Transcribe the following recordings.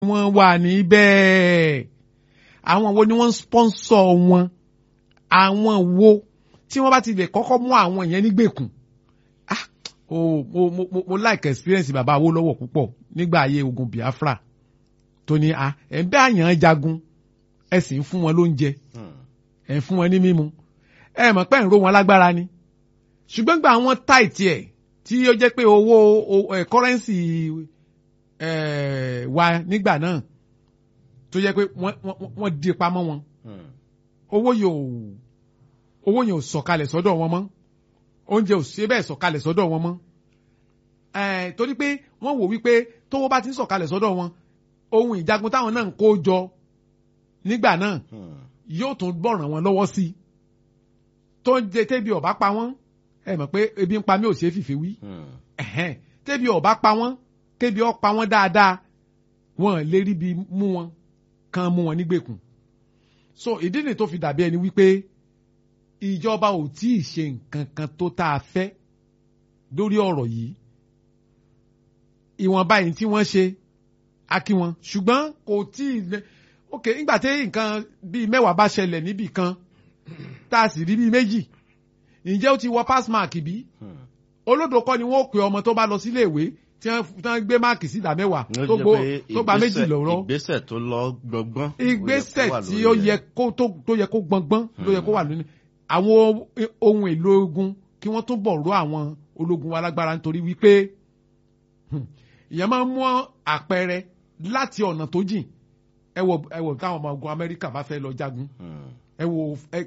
wọ́n wà níbẹ̀ àwọn wo ni wọ́n ń sponsor wọn àwọn wo tí wọ́n bá ti lè kọ́kọ́ mú àwọn yẹn nígbèkùn ah oh, mo mo mo mo like experience bàbá Awólọ́wọ̀ púpọ̀ nígbà ayé ogun Biafra tó ní a ẹ̀ ń bẹ́ àyàn jagun ẹ sì ń fún wọn lóúnjẹ ẹ̀ ń fún wọn ní mímu ẹ mọ̀ pé ń ro wọn lágbára ni ṣùgbọ́n gba àwọn táìtì ẹ̀ tí ó jẹ́ pé owó kọ́rẹ́ǹsì wa nígbà náà tó jẹ́ pé wọ́n di pamọ́ wọn owó yóò owó yẹn ò sọ̀kalẹ̀ sọ́dọ̀ wọn mọ́ oúnjẹ ò ṣe bẹ́ẹ̀ sọ̀kalẹ̀ sọ́dọ̀ wọn mọ́ torí pé wọ́n wò wípé tówó bá ti ń sọ̀kalẹ̀ sọ́dọ̀ wọn ohun ìjagun táwọn náà ń kó jọ nígbà náà yóò tún bọ̀ràn wọn lọ́wọ́ sí i tó ń jẹ tẹ́bi ọ̀bá pa wọ́n ẹ mọ̀ pé ebi ń pa mí ò ṣeé fìfì wí tẹ́bi ọ̀bá pa wọ́n tẹ́bi ọ̀ pa wọ́n dáadáa wọn lè rí bi mú wọn kan mú wọn nígbèkùn so ìdí nìyí tó fi dàbí ẹni wípé ìjọba ò tí ì ṣe nǹkan kan tó tá a fẹ́ lórí ọ̀rọ̀ yìí ìwọ̀nba yìí tí wọ́n ṣe a kí wọn ṣùgbọ́n kò tí ì lẹ ok nígbà tí nǹkan bíi mẹ́wàá bá ṣẹlẹ̀ níbì kan tá a sì rí bíi méjì ǹjẹ́ ó ti wọ pass mark bí olódò kọ́ ni wọ́n ó pe ọmọ tó bá lọ sílé ìwé tí wọ́n gbé máàkì sí ìdá mẹ́wàá tó gba méjì lọ́rọ́. ìgbésẹ̀ tó lọ gbọ̀ngbọ́n. ìgbésẹ̀ tí ó yẹ kó tó yẹ kó gbọ̀ngbọ́n ló yẹ kó wà lónìí. àwọn ohun èlò ogun kí wọ́n tún bọ̀ rọ àwọn ológun wa lágbára nítorí wípé ìyẹn máa ń mú àpẹẹrẹ láti ọ̀nà tó jìn ẹ wò ẹ wò táwọn ọmọ ogun Amẹ́ríkà bá fẹ́ lọ jagun ẹ wò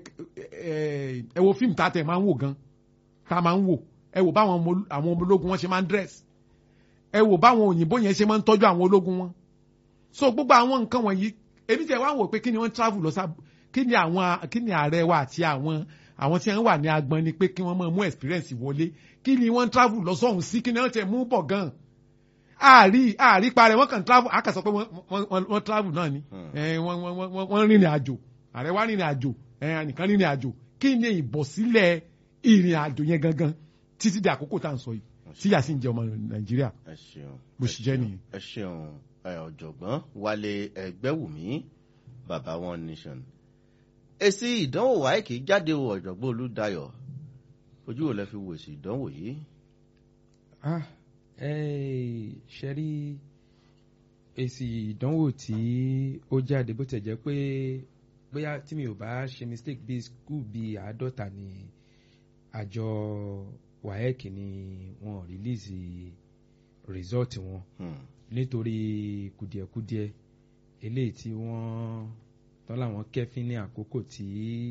ẹ wò fíìmù tá a tẹ̀ máa ń wò gan tá a máa ń wò ẹ wò báwọn àwọn ọmọ ológun wọn ṣe máa ń dress ẹ wò báwọn òyìnbó yẹn ṣe máa ń tọ́jú àwọn ológun wọn so gbogbo àwọn nǹkan wọ̀nyí èmi tẹ̀ wá wò pé kí ni wọ́n travel lọ sábà kí ni àwọn kí ni ààrẹ wa àti àwọn àwọn tí wọ́n wà ní agbọn ni pé kí wọ́n máa mú experience wọlé kí ni wọ́n travel lọ sọ́hùn sí kí ni wọ́n tẹ̀ mú bọ̀ gan àárí àárí parẹ́ wọ́n kàn travel àkàsọ pé wọ́n travel náà ni wọ́n rìnrìn àjò ààrẹ wa rìnrìn àjò nìkan rìnrìn àjò kí ni ìbọ̀sílẹ̀ ìrìn àjò yẹn gangan títí di àkókò tá à ń sọ yìí tí yà sí ń jẹ ọmọ nàìjíríà bó ṣe jẹ́ nìyẹn. ẹ ṣeun ọ̀jọ̀gbọ́n wálé ẹgbẹ́wùmí bàbá one nation èsì ìdánwò wáìkì jáde o ọ̀jọ̀gbọ́n olúdayọ̀ ojú wo lẹ fi wo èsì ìdánwò yìí. ṣe rí èsì ìdánwò tí ó jáde bó tẹ̀ jẹ́ pé bóyá tí mi ò bá ṣe mistake bíi skul bíi àádọ́ta ni àjọ waec ni wọ́n release result wọn nítorí kùdìẹ̀kudiẹ eléyìí tí wọ́n tán láwọn kẹ́fín ní àkókò tí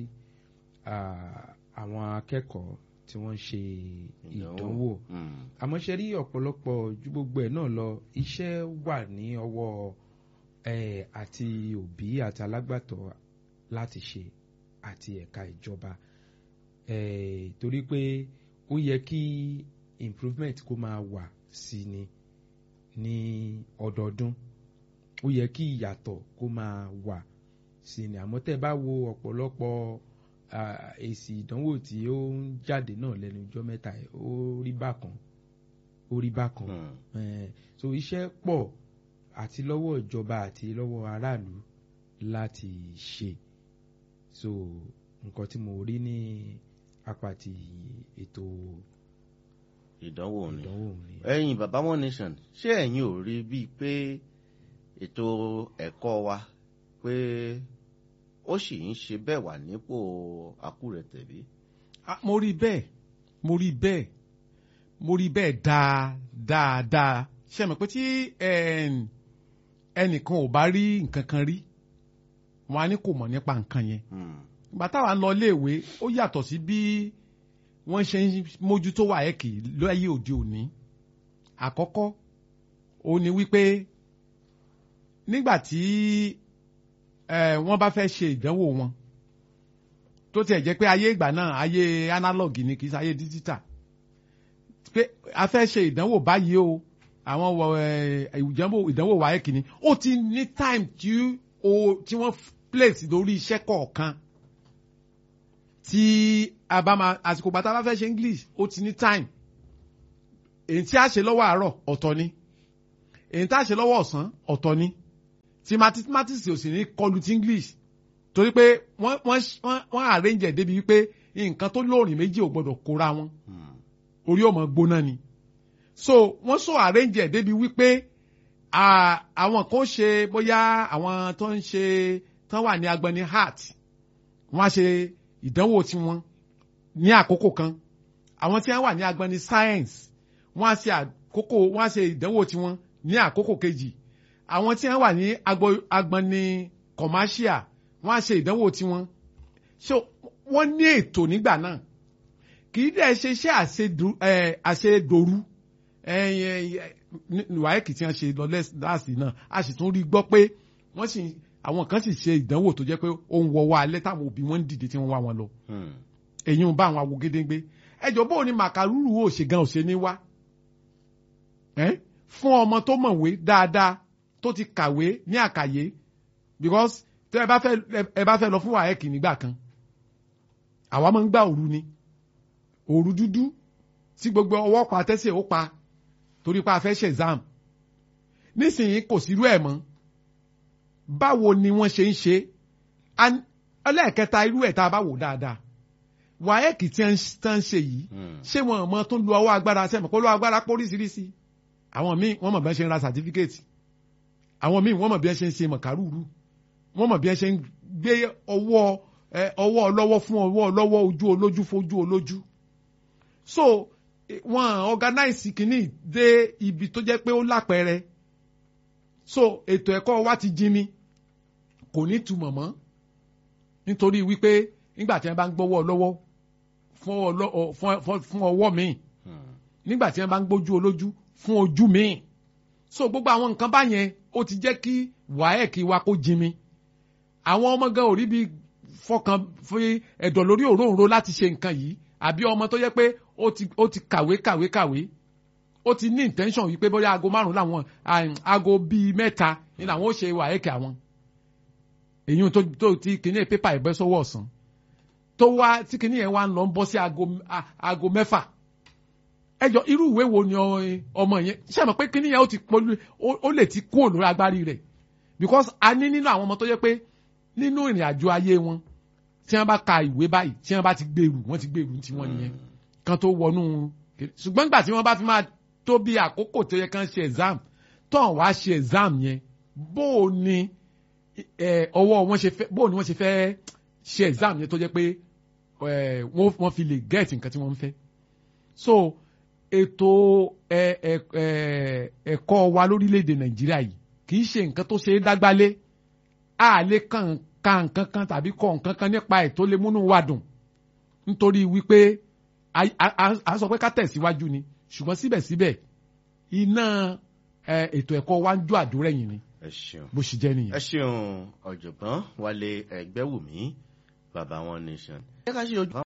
àwọn akẹ́kọ̀ọ́ tí wọ́n ń ṣe ìdánwò àmọ́ ṣe rí ọ̀pọ̀lọpọ̀ ju gbogbo ẹ̀ náà lọ iṣẹ́ wà ní ọwọ́ àti òbí àti alágbàtọ́ láti ṣe àti ẹ̀ka ìjọba torí pé ó yẹ kí improvement kó máa wà sí ni ní ọdọọdún ó yẹ kí ìyàtọ̀ kó máa wà sí ni àmọ́ tẹ́ bá wo ọ̀pọ̀lọpọ̀ èsì ìdánwò tí ó ń jáde náà lẹ́nu ọjọ́ mẹ́ta ó rí bákan ó rí bákan so iṣẹ́ pọ̀ àti lọ́wọ́ ìjọba àti lọ́wọ́ aráàlú láti ṣe so nǹkan tí mo rí ní apá ti ètò ìdánwò ni ẹ̀yin baba one nation ṣé ẹ̀yin ò rí bíi pé ètò ẹ̀kọ́ wa pé ó sì ń ṣe bẹ́ẹ̀ wà nípò àkúrẹ̀tẹ̀ bí. mo rí bẹ́ẹ̀ mo rí bẹ́ẹ̀ mo rí bẹ́ẹ̀ dáadáa ṣe mọ̀ pé tí ẹnìkan ò bá rí nǹkan kan rí wọn á ní kò mọ̀ nípa nǹkan yẹn ìgbà táwa ń lọ iléèwé ó yàtọ̀ sí bí wọ́n ṣe ń mójútó wáyẹ̀kì láyé òde òní àkọ́kọ́ ó ní wípé nígbà tí wọ́n bá fẹ́ ṣe ìdánwò wọn tó tiẹ̀ jẹ́ pé ayé ìgbà náà ayé analog ni kì í ṣe ayé digital pé a fẹ́ ṣe ìdánwò báyìí o àwọn ìdánwò wáyẹ̀kì ni ó ti ní time tí wọ́n place lórí iṣẹ́ kọ̀ọ̀kan tí a bá máa àsìkò gbàtà bá fẹ́ ṣe english ó ti ní time èyí tí a ṣe lọ́wọ́ àárọ̀ ọ̀tọ̀ ni èyí tí a ṣe lọ́wọ́ ọ̀sán ọ̀tọ̀ ni tí mathematics ò sì ní kọlu ti english torí pé wọ́n wọ́n wọ́n wọ́n arrange ẹ̀ débi wípé nǹkan tó lóòrìn méjì ò gbọ́dọ̀ kóra wọn Hmm. orí ò mọ̀ gbóná ni so wọ́n so arrange ẹ̀ débi wípé à- àwọn kan ṣe bóyá àwọn tó ń ṣe tán wà ní agbani heart wọ́n á ṣe ìdánwò tiwọn ní àkókò kan àwọn tí wọ́n wà ní agbani science wọ́n á ṣe àkókò wọ́n á ṣe ìdánwò tiwọn ní àkókò kejì àwọn tí wọ́n wà ní agbo- agbani commercial wọ́n á ṣe ìdánwò tiwọn so wọ́n ní ètò nígbà náà kì í dẹ̀ ṣe iṣẹ́ àṣedù- ẹ̀, àṣedòru wáyéèkì tí wọ́n ṣe lọ lẹ́s- láàsì náà a sì tún rí gbọ́ pé wọ́n sì àwọn kan sì ṣe ìdánwò tó jẹ́ pé ó ń wọ́wọ́ alẹ́ táwọn òbí wọn ń dìde tí wọ́n wá wọn lọ Hmm. èyí ń bá àwọn awo gédéńgbé ẹjọ́ bó ni màkàrúrù ò ṣe gan ò ṣe ní wá ẹ́ fún ọmọ tó mọ̀wé dáadáa tó ti kàwé ní àkàyé because tẹ́ ẹ bá fẹ́ ẹ bá fẹ́ lọ fún wáyéèkì nígbà kan àwa máa ń gbà òru ni òru dúdú tí gbogbo ọwọ́ pa tẹ́sẹ̀ ó pa torí pé a fẹ́ ṣe exam nísìnyí kò sírú ẹ̀ mọ́ báwo ni wọ́n ṣe ń ṣe An- ẹlẹ́ẹ̀kẹta irú ẹ̀ tá a bá wò dáadáa wáyẹ́ẹ̀kì tí wọ́n ń ṣe yìí Hmm. ṣé wọn mọ tó ń lu ọwọ́ agbára sẹ́mi kó lọ́wọ́ agbára póríṣiríṣi àwọn míì wọ́n mọ̀ bí wọ́n ṣe ń ra sàtífíkẹ́ẹ̀tì àwọn míì wọ́n mọ̀ bí wọ́n ṣe ń ṣe mọ̀kárùrù wọ́n mọ̀ bí wọ́n ṣe ń gbé ọwọ́ ẹ, ọwọ́ ọlọ́wọ́ fún ọwọ́ ọlọ́wọ́ ojú olójú fojú olójú so eh, wọ́n organize kìíní dé ibi tó jẹ́ pé ó lápẹẹrẹ so ètò ẹ̀kọ́ wa ti jí mi kò ní túmọ̀ mọ́ nítorí wípé nígbà tí wọ́n bá ń gbọ́wọ́ lọ́wọ́ fún ọlọ́- ọ- fún- fún- fún ọwọ́ míì Hmm. nígbà tí wọ́n bá ń gbójú olójú fún ojú míì so gbogbo àwọn nǹkan báyẹn ó ti jẹ́ kí wáẹ́ẹ̀kì wa kó jí mi àwọn ọmọ gan ò rí bí fọkàn fi ẹ̀dọ̀ lórí òróǹro láti ṣe nǹkan yìí àbí ọmọ tó yẹ pé ó ti ó ti kàwé kàwé kàwé ó ti ní intention wípé bóyá aago márùn làwọn ah, aago bíi mẹ́ta ni làwọn ó ṣe wáẹ́ẹ̀kì àwọn èyí tó tó ti kíní pépà ẹ̀gbẹ́ sọ́wọ́ ọ̀sán tó wá tí kíní yẹn wá ń lọ ń bọ́ sí aago ah, aago mẹ́fà ẹjọ irú ìwé wo ni ọ- ọmọ yẹn ṣe mọ̀ pé kíní yẹn ó ti pọ̀lú ó- ó lè ti kúrò lórí agbárí rẹ̀ because a ní nínú àwọn ọmọ tó yẹ pé nínú ìrìn àjò ayé wọn tí wọ́n bá ka ìwé báyìí tí wọ́n bá ti gbèrú wọ́n ti gbèrú tí wọ́n nìyẹn kan tó wọnú ṣùgbọ́n nígbà tí wọ́n bá fi máa tó bí àkókò tó yẹ kán ṣe exam tó ń wá ṣe exam yẹn bó o ní ẹ, ọwọ́ wọn ṣe fẹ́ bó o ní wọ́n ṣe fẹ́ ṣe exam yẹn tó jẹ́ pé ẹ, wọ́n wọ́n fi lè get nǹkan tí wọ́n ń fẹ́ so ètò ẹ, ẹ, ẹ, ẹ̀kọ́ wa lórílẹ̀‐èdè nàìjíríà yìí kì í ṣe nǹkan tó ṣe é dágbálé a lè kàn ka nǹkan kan tàbí kọ nǹkan kan nípa ẹ̀ tó lè múnú wa dùn nítorí wípé a- a a- a sọ pé ká tẹ̀síwájú ni ṣùgbọ́n síbẹ̀síbẹ̀ iná ẹ, ètò ẹ̀kọ́ wa ń jó àdúrẹ́yìn ni ẹ ṣeun. bó ṣe jẹ́ nìyẹn. ẹ ṣeun ọ̀jọ̀gbọ́n wálé ẹgbẹ́wùmí bàbá wọn nation. ẹ ká ṣe ojú.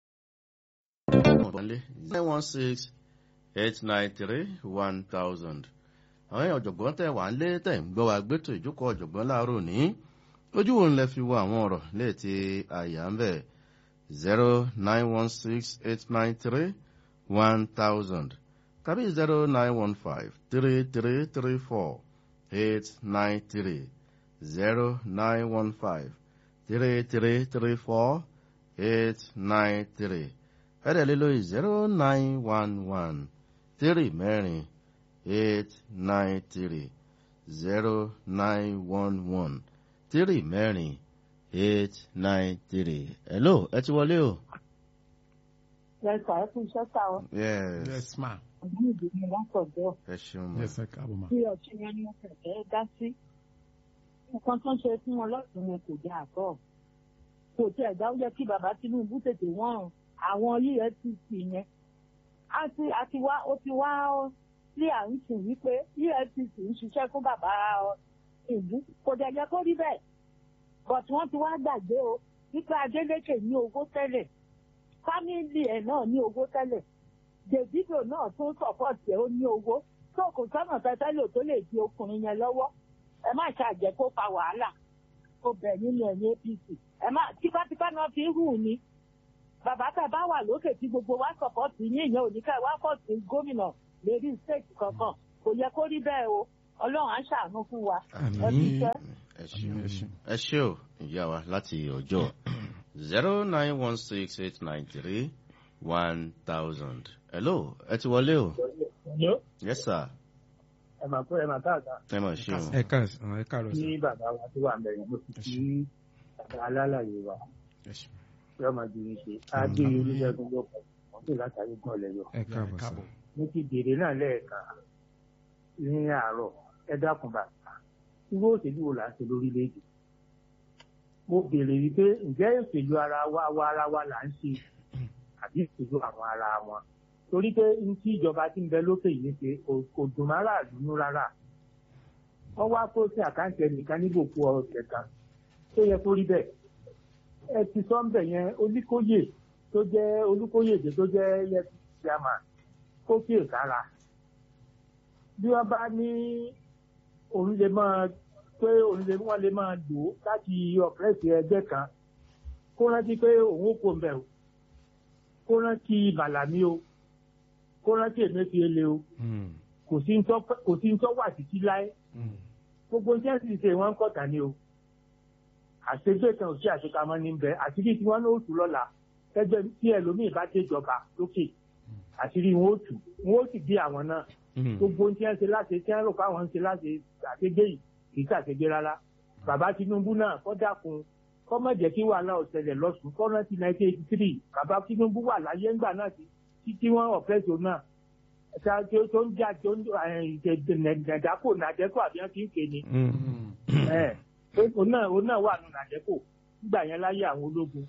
nine one six eight nine three one thousand. àwọn èèyàn ọ̀jọ̀gbọ́n tẹ̀ wá ń lé tẹ̀ ń gbọ́ wa gbẹ́tò ìjókòó ọ̀jọ̀gbọ́n láàárọ̀ ní. ojú wo ń lẹ fi wo àwọn ọ̀rọ̀ léètì àyà ń bẹ̀ zero nine one six eight nine three one thousand tàbí zero nine one five three three three four eight nine three zero nine one five three three three four eight nine three ẹ̀rẹ̀ lé lórí zero nine one one three mẹ́rin eight nine three zero nine one one three mẹ́rin eight nine three. hello ẹ ti wọlé o. lẹ́sà ẹ fún iṣẹ́ ta ọ yes yes ma ọ̀gbọ́n ìdí ni wọ́n pọ̀ bẹ́ẹ̀ ẹ ṣeun ma. yes ẹ káàbọ̀ ma. bí ọtí yẹn ni wọ́n fẹ̀fẹ́ dá sí. nǹkan tó ń ṣe fún wọn lọ́sùn yẹn kò dáa tọ́ kò tí ẹ̀dá ó yẹ kí bàbá Tinubu tètè wọ́n àwọn EFCC yẹn àti àti wá ó ti wá sí à ń sùn wípé EFCC ń ṣiṣẹ́ fún bàbá ìlú kò dẹ̀ yẹ kó rí bẹ́ẹ̀ but wọ́n ti wá gbàgbé o wípé Adeleke ní owó tẹ́lẹ̀ fámìlì ẹ̀ náà ní owó tẹ́lẹ̀ Davido náà tún sọ̀pọ̀tì ẹ̀ ó ní owó tó kò sọ́nà tẹ́tẹ́ lò tó lè di ọkùnrin yẹn lọ́wọ́ ẹ má ṣàjẹ́ kó fa wàhálà kó bẹ̀ nínú ẹ̀yìn APC ẹ má tipátipá náà fi ń hù ní bàbá tẹ bá wà lókè tí gbogbo wa sọ̀pọ̀tì yín ìyẹn òní ká wá pọ̀tì gómìnà lérí state kankan kò yẹ kó rí bẹ́ẹ̀ o ọlọ́run á ṣàánú fún wa Àmín. ẹ fi ṣẹ́. ẹ ṣeun ẹ ṣe o ìyá wa láti ọjọ́ zero nine one six eight nine three one thousand. hello ẹ ti wọlé o. yes sir ẹ máa kó ẹ máa káàkiri ẹ mọ̀ ṣe o. ẹ káàsán ẹ káàárọ̀ ní sà. bàbá wa tó wà mẹ́rin mo sì kí bàbá alálàyé wa pé ọmọ ìdílé ṣe á gbé olùṣègùn ló pọ̀ wọ́n tó látàrí gan lẹ́yọ. ẹ káàbọ̀ sà. mo ti béèrè náà lẹ́ẹ̀kan ní àárọ̀ ẹ dákun bàbá irú òṣèlú wo là ń ṣe lórílẹ̀‐èdè mo béèrè wípé ǹjẹ́ òṣèlú ara wa wa ara wa là ń ṣe àbí òṣèlú àwọn ara wọn torí pé n tí ìjọba ti ń bẹ lókè yìí ṣe kò- kò dùn má rà lùnú rárá wọ́n wá kó sí àkáǹtì ẹnìkan nígbòkú ọ̀sẹ̀ kan tó yẹ kó rí bẹ́ẹ̀ ẹ ti sọ ń bẹ̀ yẹn olúkóyè tó jẹ́ olúkóyèdè tó jẹ́ yẹtí chairman kó kí èkára bí wọ́n bá ní òun lè máa pé òun lè wọ́n lè máa lò ó láti ọ̀pẹ́rẹ́sì ẹgbẹ́ kan kó rántí pé òun kò mbẹ̀ o kó rántí bàlámí o kó rántí èmẹ́fìẹ́lẹ́ o Mm, kò sí ń tọ́- kò sí ń tọ́ wà títí láé mm, gbogbo iṣẹ́ sì ṣe wọ́n ń kọ̀tà ni o àṣegbè kan ò sí àṣekamọ́ ní bẹ́ẹ̀ àṣírí tí wọ́n ní òtù lọ́la ẹgbẹ́ tí ẹlòmíì bá déjọba lókè àṣírí wọn ó tù wọn ó sì gbé àwọn náà mm. gbogbo ohun tí wọ́n ṣe láṣẹ tí wọ́n rò pé àwọn ń ṣe láṣẹ àṣegbè yìí kì í ṣàṣegbè rárá bàbá Tinubu náà kọ́ dákun kọ́ má jẹ́ kí wàhálà ọ̀sẹ̀lẹ̀ lọ́sùn kọ́ rántí nineteen eighty three bàbá Tinubu wà láyé ńgbà náà tí tí wọ́n ọ̀pẹ́sọ̀ náà ṣá tó tó ń jà tó ń nàdàkò nàdẹ́kò àbí wọ́n ti ń kéde Mm. ẹ òun náà òun náà wà nù nàdẹ́kò nígbà yẹn láyé àwọn ológun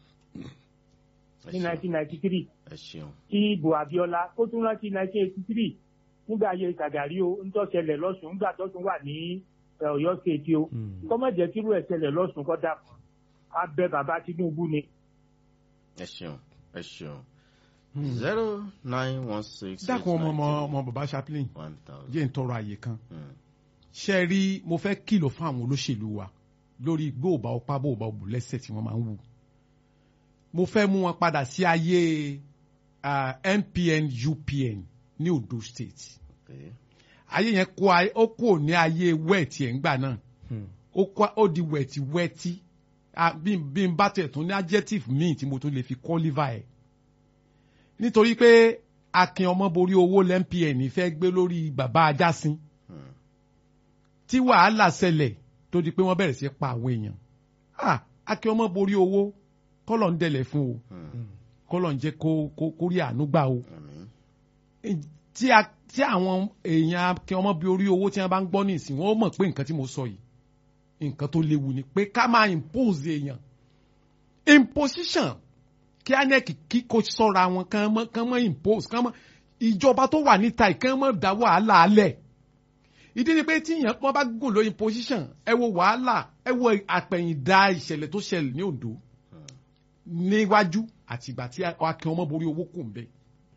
ẹ ní ṣeun nineteen ninety three ẹ ṣeun tí ibò Abíọ́lá kó tún rántí nineteen eighty three nígbà ayé Ṣàgàrí o ń tọ́sẹ̀lẹ̀ lọ́sùn nígbà tó tún wà ní ẹ, Ọ̀yọ́ state o Mm. kọ́mọ̀jẹ́ kírú ẹ̀ ṣẹlẹ̀ lọ́sùn kọ́ dà abẹ bàbá Tinubu ni. ẹ ṣeun ẹ ṣeun zero nine one six dákun ọmọ ọmọ ọmọ bàbá chaplain one thousand. jẹ́ ń tọrọ àyè kan Mm. ṣe rí mo fẹ́ kìlọ̀ fún àwọn olóṣèlú wa lórí gbóòbá ọpá bóòbá òbò lẹ́sẹ̀ tí wọ́n máa ń wù mo fẹ́ mú wọn padà sí ayé ah, NPN UPN ní Ondo State Okay. ayé yẹn kó ayé- ó kò ní ayé wẹ́ẹ̀tì ẹ̀ ń gbà náà Mm. ó kó ó di wẹ̀tì wẹ́tí Ah, bí n- bí n bá tẹ̀ tún ní adjective míì tí mo tún lè fi qualify ẹ̀ nítorí pé akin ọmọ borí owó lẹ́ńpn fẹ́ gbé lórí bàbá ajásin Mm. tí wàhálà ṣẹlẹ̀ tó di pé wọ́n bẹ̀rẹ̀ sí pa àwọn èèyàn Ah, akin ọmọ borí owó kọ́lọ̀ ń dẹ̀lẹ̀ fún o Mm. kọ́lọ̀ ń jẹ́ kó kó kó rí àánú gbà o Àmín. tí a tí àwọn èèyàn akin ọmọ borí owó tí wọ́n bá ń gbọ́ ní ìsìn wọ́n mọ̀ pé nǹkan tí mo sọ yìí nǹkan tó léwu ni pé ká máa impose èèyàn imposition kí anec kí kò sọ́ra wọn kán mọ́ kán mọ́ impose kán mọ́ ìjọba tó wà níta yìí kán mọ́ dá wàhálà alẹ̀ ìdí ni pé tíyàn wọn bá gùn lórí imposition ẹ wo wàhálà ẹ wo àpẹ̀yìndà ìṣẹ̀lẹ̀ tó ṣẹlẹ̀ ní Ondo níwájú àti ìgbà tí akin ọmọ borí owó kù ń bẹ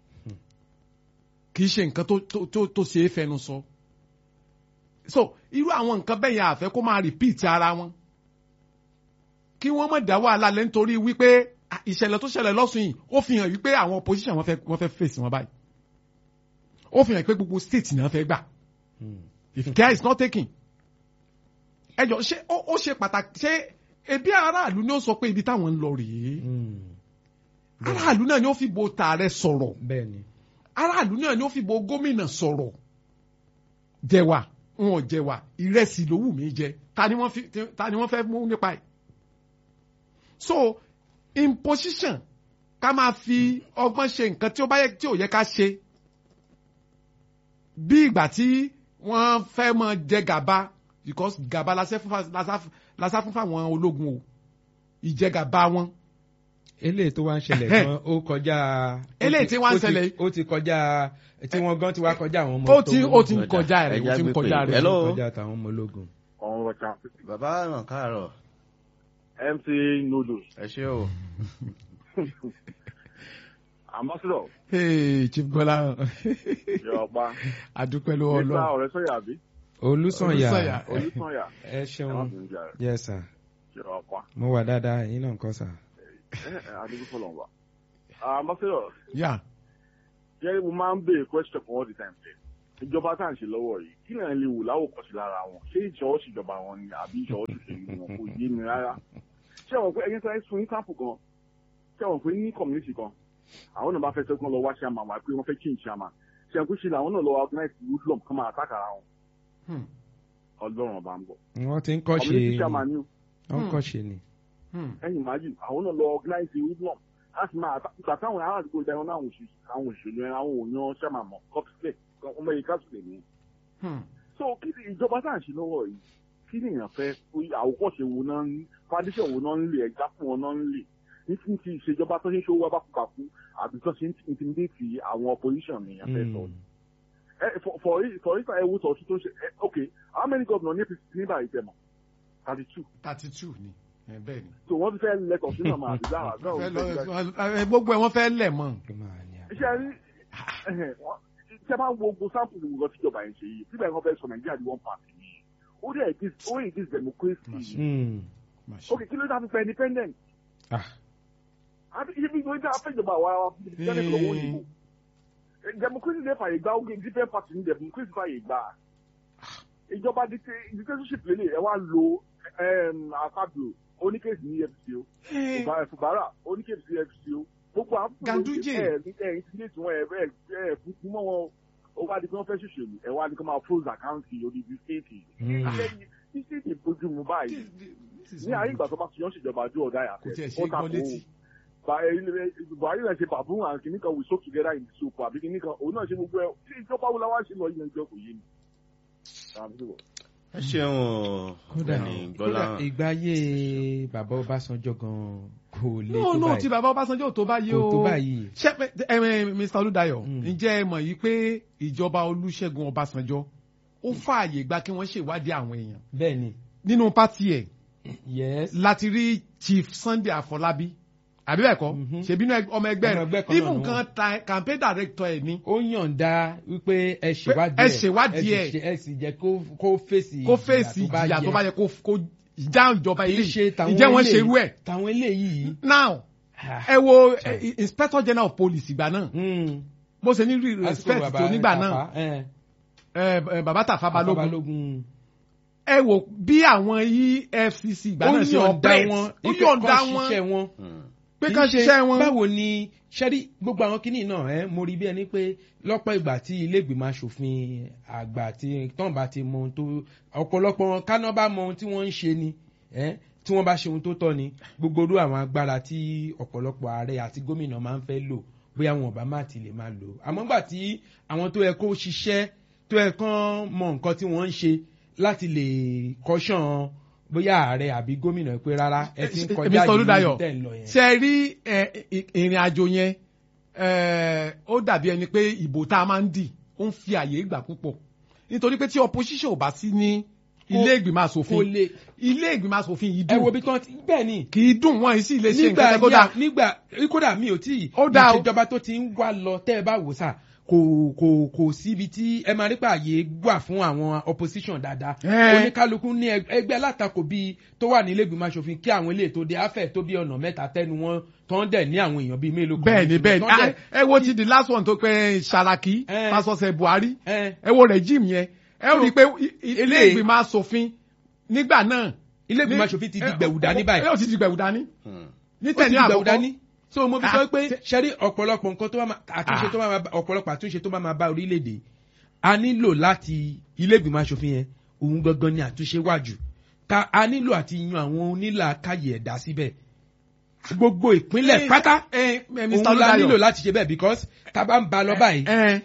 kì í ṣe nǹkan tó tó tó tó ṣe é fẹnu sọ so irú àwọn nǹkan bẹ́ẹ̀ yẹn àfẹ́ kó máa repeat ara wọn kí wọ́n má dá wàhálà lẹ́ nítorí wípé ah, ìṣẹ̀lẹ̀ tó ṣẹlẹ̀ lọ́sùn yìí ó fi hàn wípé àwọn opposition wọn fẹ́ wọ́n fẹ́ fèsì wọn báyìí ó fi hàn pé gbogbo state náà fẹ́ gbà Mm. if care is not taken ẹ jọ ṣé ó ó ṣe pàtàkì ṣé ebi aráàlú ni ó sọ pé ibi táwọn ń lọ rèé Mm. aráàlú náà ni ó fi bo tààrẹ sọ̀rọ̀ bẹ́ẹ̀ ni. aráàlú náà ni ó fi bo gómìnà sọ̀rọ̀ jẹ̀wà wọn ò jẹ̀wà ìrẹsì ló wù mí jẹ ta ni wọ́n fi ta ni wọ́n fẹ́ mú nípa ẹ̀ so imposition ká máa fi ọgbọ́n ṣe nǹkan tí ó bá yẹ tí ò yẹ ká ṣe bí ìgbà tí wọ́n fẹ́ mọ jẹ gàba because gàba lásán fún fa- lásán- lásán fún fáwọn ológun o ìjẹgàba wọn eléyìí tó wá ń ṣẹlẹ̀ gan ó kọjá. Eléyìí tí wá ń ó ti- ṣẹlẹ̀- ó ti kọjá tí wọ́n gan ti wá kọjá àwọn ọmọ ó tó ti mú ó ti ń ogun. kọjá rẹ̀ Ẹja ó ti ń gbé kọjá pé- rẹ̀ Hello? kọjá táwọn ọmọ ológun. ọ̀hún ọ̀tá bàbá ràn káàárọ̀ mc noodles ẹ ṣé o ambassador Hey, Chief Gbọ́lá yọ̀ọ̀pá adúpẹ́ lọ́wọ́ nípa Ọlọ́run ọ̀rẹ́ sọ̀yà bí Olúsànyà. olùsànyà olùsànyà ẹ ẹ má ṣeun bínú jà rẹ̀ yes sir yọ̀ọ̀pá mo wà dáadáa yín náà kọ́ sà. adigun fọlọ́n wa. ambassador yà jẹ́rìí mo máa ń béèrè question for all the time ṣe ìjọba tá à ń ṣe lọ́wọ́ yìí kí náà lè wò láwòkọ́sí lára wọn ṣé ìṣọwọ́ ṣèjọba wọn ni àbí ìṣọwọ́ ṣòṣèlú wọn kò yé mi rárá ṣé àwọn pé ẹni sáré fún ìsàmpù kan ṣé àwọn pé ní community kan àwọn náà bá fẹ́ sẹ́kún lọ wá ṣàmà wá pé wọ́n fẹ́ change ṣàmà ṣe àǹkú ṣe làwọn náà lọ organize woodlum kan máa attack ara wọn Hmm. ọlọ́run ọba ń bọ̀ wọ́n ti ń kọ́ ṣe community chairman ni o wọ́n ń kọ́ ṣe ni. Hmm. ẹ̀yìn májì àwọn náà lọ organize woodlum láti máa attack ìgbà táwọn ará àdúgbò ìdáná náà àwọn òṣèlú àwọn òṣèlú ẹran àwọn òyàn ṣàmà mọ́ kọ́písílẹ̀ ọmọ yìí káṣílẹ̀ ni Hmm. so kí ni ìjọba tá à ń ṣe lọ́wọ́ yìí kí ni èèyàn fẹ́ àwòkọ́ṣe wo náà ń foundation wo náà ń lè ẹja fún wọn náà ń lè ní ti ti ìṣèjọba tó ṣe ń ṣòwò abákùpàkù àbí tó ṣe ń intimidate àwọn opposition ni èèyàn fẹ́ sọ. ẹ for for for instance ẹ wo sọ tó ṣe ẹ ok how many governor ní apc ní báyìí tẹ̀ mọ́ thirty two thirty two ni ẹ bẹ́ẹ̀ ni. so wọ́n ti fẹ́ lẹ́tọ̀ sínú ọmọ àbí lára náà Fẹ́ wọ́n fẹ́ lọ- ẹ, gbogbo ẹ wọ́n fẹ́ lẹ̀ mọ́. iṣẹ́ rí iṣẹ́ máa ń wo gbogbo sample ní gbogbo tíjọba yẹn ṣe yìí síbẹ̀ wọ́n fẹ́ sọ nàìjíríà di one party yìí ó dẹ̀ dis ó yìí dis democracy ok kí ló dá fi fẹ́ independent àti ibi ìgbésẹ̀ tí a fẹ́ ìjọba àwa wa fi independent lọ́wọ́ òyìnbó democracy dẹ̀ fàyè gbà oge different party ní democracy fàyè gbà ìjọba dictatorship lélẹ̀ ẹ wá lo àfàbíò oníkèsì ní efcc o fùbárà oníkèsì ní efcc o gbogbo àwọn Ganduje. ẹ ẹ intimidate wọn ẹ ẹ ẹ fúnfún mọ́ wọn ó wá di pé wọ́n fẹ́ ṣòṣèlú ẹ wá di pé wọ́n máa froze account odidi state ní state ìbojú mu báyìí ní ayé ìgbà tó bá fi yán ṣèjọba ojú ọ̀dà yà Kò tiẹ̀ ṣe é gbọ́ létí. buhari náà ṣe bàbún àwọn kìnnì kan we soak together in the soup àbí kìnnì kan òun náà ṣe gbogbo ẹ tí ìjọba wo la wá ṣe lọ yẹn jọ kò yé mi. ẹ ṣeun o kódà Ọ̀gbẹ́ni kódà Gbọ́láhàn. ìgbáyé bàbá ọbásanjọ́ gan kò lè no tó no ti báyìí bàbá Ọbásanjọ́ ò tó báyìí o kò tó báyìí. ṣé ẹ ẹ Mr. Olúdáyọ̀ Mm. ǹjẹ́ ẹ mọ̀ yìí pé ìjọba Olúṣẹ́gun Ọbásanjọ́ ó fààyè gba kí wọ́n ṣèwádìí àwọn èèyàn bẹ́ẹ̀ ni nínú pátì ẹ̀ yes láti rí Chief Sunday Afọlábí àbí bẹ́ẹ̀ kọ́ Mhm. ṣèbínú ẹg- ọmọ ẹgbẹ́ Ọmọ ẹgbẹ́ rẹ̀ kan náà even ni kan ta- campaign director ẹ̀ ní ó yànda wípé ẹ ṣèwádìí ẹ ṣèwádìí ẹ sì ṣe- ẹ sì jẹ́ kó kó fèsì kó fèsì ìjìyà tó bá yẹ kó kó já ìjọba kì í ilé ṣe tàwọn ìjẹ́ wọ́n eléyìí- ṣerú ẹ̀ tàwọn eléyìí. now ẹ wo eh, inspector general of police ìgbà náà Mm. bó ṣe ní rí Àsìkò respect bàbá tó nígbà náà Tafa, eh, ẹ, ẹ, bàbá Tafa Tafa Balógun Balógun. ẹ wò bí àwọn EFCC ìgbà ó náà ṣe yọ̀ǹda operate wọn ó ipe yọ̀ǹda kọ́ wọn ṣiṣẹ́ wọn Hmm. pé Kì í kán ṣe ṣiṣẹ́ wọn. báwo ni ṣẹ́rí gbogbo àwọn kinní náà ẹ mo rí bí ẹni pé lọ́pọ̀ ìgbà tí ilé ìgbìmọ̀ asòfin àgbà tí tọ́n bá ti mọ ohun tó ọ̀pọ̀lọpọ̀ wọn káná bá mọ ohun tí wọ́n ń ṣe ni ẹ tí wọ́n bá ṣe ohun tó tọ́ ni gbogbo orú àwọn agbára tí ọ̀pọ̀lọpọ̀ ààrẹ àti gómìnà máa ń fẹ́ lò bóyá wọn ọba má ti lè máa lò àmọ́ gbà tí àwọn tó yẹ kó ṣiṣẹ́ tó yẹ kán mọ nǹkan tí wọ́n ń ṣe láti lè kọ́ṣàn bóyá ààrẹ àbí gómìnà pé rárá ẹ ti ń kọjá Mr. Olúdáyọ̀, yìí tẹ̀ ń lọ yẹn. ṣe rí ẹ, ì- ìrìn àjò yẹn ẹ, ó dàbí ẹni pé ìbò tá a máa ń dì ó ń fi àyè gbà púpọ̀ nítorí pé tí opposition ò bá sí ní ilé ìgbìmọ̀ kò asòfin lè ilé ìgbìmọ̀ asòfin yìí ẹ wo dùn bí tán ti bẹ́ẹ̀ ni kì í dùn wọ́n yìí sì lè ṣe nígbà nǹkan tó dáa yà nígbà kódà mi ò tí ì Ó dáa o. ìṣèjọba tó ti ń wá lọ tẹ́ ẹ bá wò sà kò kò kò síbi tí ẹ máa rí pààyè wà fún àwọn opposition dáadáa Ẹ́. oníkálukú ní ẹg- ẹgbẹ́ alátakò bíi tó wà nílé ìgbìmọ̀ asòfin kí àwọn ilé tó dé afẹ́ tó bí ọ̀nà mẹ́ta tẹ́nu wọn tó ń dẹ̀ ní àwọn èèyàn bíi mélòó kan bẹ́ẹ̀ ni bẹ́ẹ̀ ni tó ń dẹ̀- Ah, ẹ wo ti the last one tó pé Saraki Ẹ. pásọsẹ Buhari ẹ ẹ wo regime yẹn ẹ rí i pé i- i- ilé Eléyìí- ìgbìmọ̀ asòfin nígbà náà ilé ìgbìmọ̀ ní- asòfin ti di ẹ, gbẹ̀wù dání ẹ, báyìí ó ti di gbẹ̀wù dání Hmm. ní ó ti tẹ̀lé di gbẹ̀wù àkọ́kọ́ dání so mo fi Ah, sọ pé tẹ- ṣẹ́rí ọ̀pọ̀lọpọ̀ nǹkan tó bá máa àtúnṣe Ah. tó bá máa bá- ọ̀pọ̀lọpọ̀ àtúnṣe tó bá máa bá orílẹ̀-èdè a nílò láti ilé ìgbìmọ̀ asòfin yẹn òun gangan ni àtúnṣe wájú ká a nílò àti yan àwọn onílàákàyè ẹ̀dá síbẹ̀ gbogbo ìpínlẹ̀ pátá ẹ ẹ Mr. òun la nílò Olúdáyọ̀ láti ṣe bẹ́ẹ̀ because tá a bá ń ba lọ báyìí